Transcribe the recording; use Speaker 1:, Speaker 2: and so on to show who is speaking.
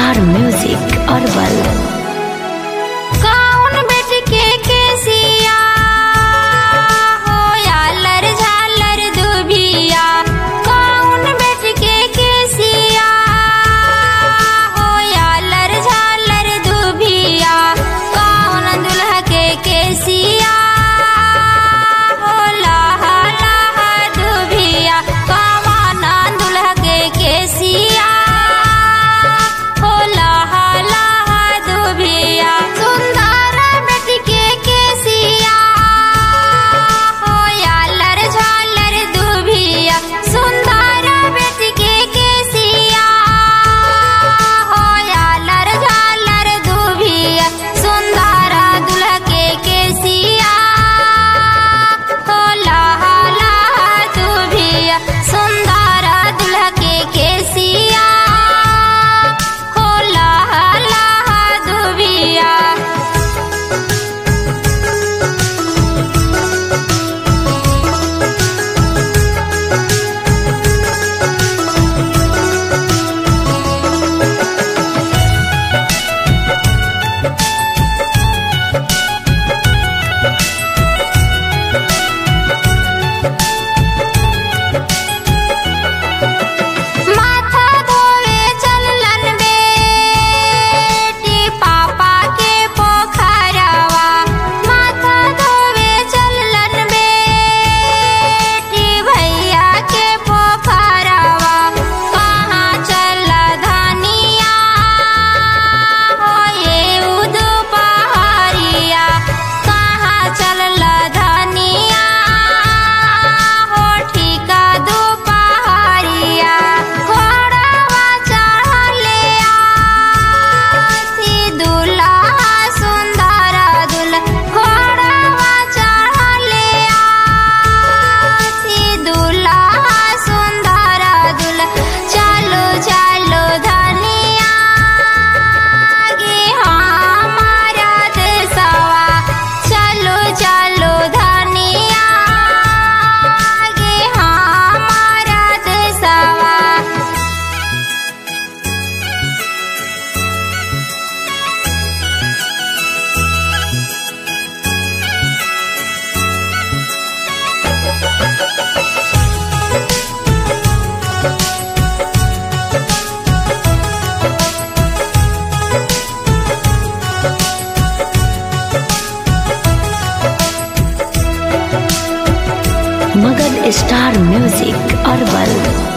Speaker 1: star music herbal
Speaker 2: कौन बेट के केसिया हो यालर झालर दुभिया कौन बेट के केसिया हो यालर झालर दुभिया कौन दुल्हा के केसिया हो लाहा लाहा दुभिया कौन दुल्हा के केसिया हो लाहा लाहा दुभिया सुंदर बेटी के केसिया हो यालर झालर दुभिया सुंदर बेटी के केसिया हो यालर झालर दुभिया सुंदर दुल्हा के केसिया हो लाहा लाहा दुभिया सुंदर दुल्हा के केसिया हो लाहा लाहा दुभिया माथा धोवे चललन बेटी पापा के पोखरवा माथा धोवे चललन बेटी भैया के पोखरवा कहाँ चल धनिया हो ये उदू पहाड़िया कहाँ चल धनिया हो ठीका दो पहाड़िया घोड़वा चढ़ले आसी दुल्हा सुंदर दुल्हा घोड़वा चढ़ले आसी दुल्हा सुंदर दुल्हा चलो चलो धनिया गे हमारा देशवा चलो चलो धनिया गे हमारा देशवा
Speaker 1: मगध स्टार म्यूजिक अरबल